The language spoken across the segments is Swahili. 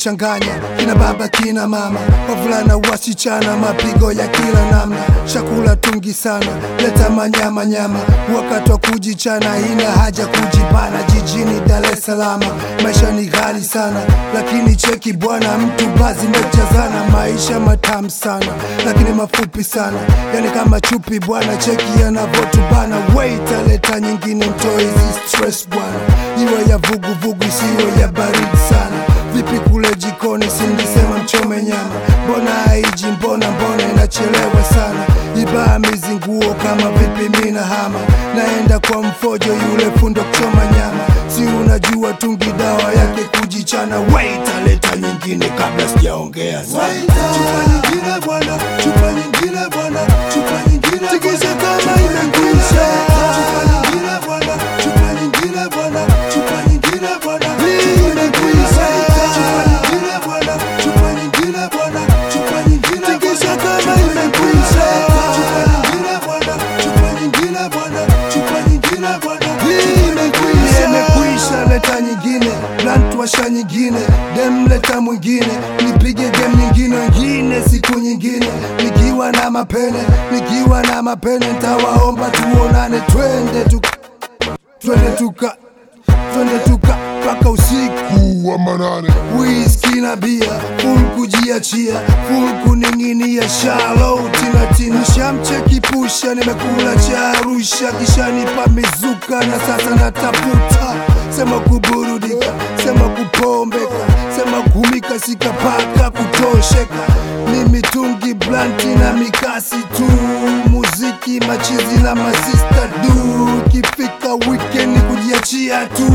tumechanganya kina baba kina mama, wavulana wasichana, mapigo ya kila namna, chakula tungi sana, leta manyama nyama, wakati wa kujichana, ina haja kujibana. Jijini Dar es Salaam maisha ni ghali sana, lakini cheki bwana, mtu bazi mejazana, maisha matamu sana, lakini mafupi sana, yani kama chupi bwana, cheki yanavotubana. Wait, aleta nyingine, mtoe hizi stress bwana, iwe ya vuguvugu isiwe ya baridi sana. Vipi kule jikoni, sinisema mchome nyama, mbona haiji? Mbona mbona inachelewa sana? Ibaa mizinguo kama vipi, mina hama naenda kwa mfojo yule fundo kuchoma nyama, si unajua tungi dawa yake kujichana. Wait, aleta nyingine kabla sijaongea sana. Chupa nyingine bwana, chupa nyingine bwana, chupa nyingine tikisa kama imekwisha. Chupa nyingine bwana, chupa nyingine bwana, chupa nyingine bwana, imekwisha. Chupa nyingine bwana, chupa nyingine bwana, chupa nyingine tikisa kama imekwisha. Chupa nyingine bwana, chupa nyingine bwana, chupa nyingine bwana, imekwisha. Imekwisha, leta nyingine, blunt washa nyingine, dem leta mwingine, nipige game nyingine, wengine siku nyingine, nikiwa na mapene, nikiwa na mapene, ntawaomba tuonane, twende tuka, twende tuka, twende tuka mpaka usiku wa manane whisky na bia full kujiachia full kuning'inia shalo tinatina shamcheki pusha nimekula cha Arusha kisha nipa mizuka na sasa natafuta sema kuburudika sema kupombeka sema kumika sikapaka kutosheka ni mitungi blanti na mikasi tu muziki machizi na masista du kifika weekend kujiachia tu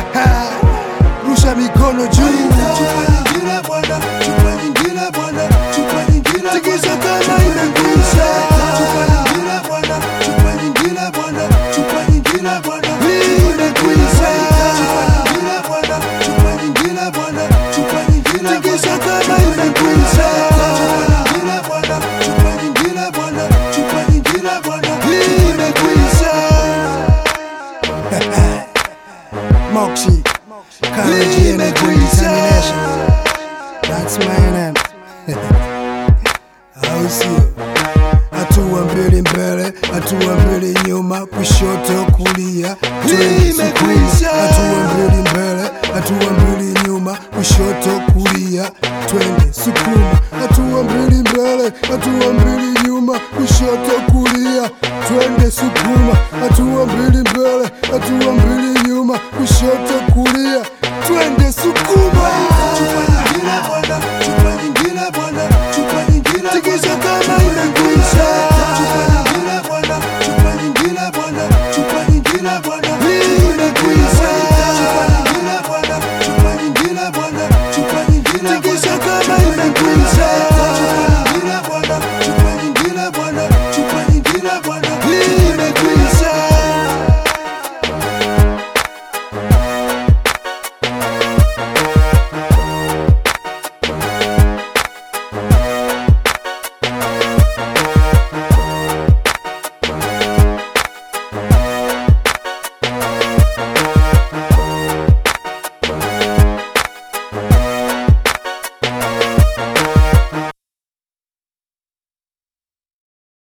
rusha mikono juu Chupa nyingine bwana, chupa nyingine bwana, chupa nyingine tikisa kama imekwisha. Chupa nyingine bwana, chupa nyingine bwana, chupa nyingine bwana, imekwisha. Chupa nyingine bwana, chupa nyingine bwana, chupa nyingine tikisa kama imekwisha. Chupa nyingine bwana, chupa nyingine bwana, chupa nyingine bwana, imekwisha. Moxie, Courage Energy Determination. That's my name. Au sio? Hatua mbili mbele, hatua mbili nyuma, kushoto kulia, twende sukuma. Imekwisha. Hatua mbili mbele, hatua mbili nyuma, kushoto kulia, twende sukuma. Hatua mbili mbele, hatua mbili nyuma, kushoto kulia, twende sukuma. Hatua mbili mbele, hatua mbili nyuma, kushoto kulia, twende sukuma. Chupa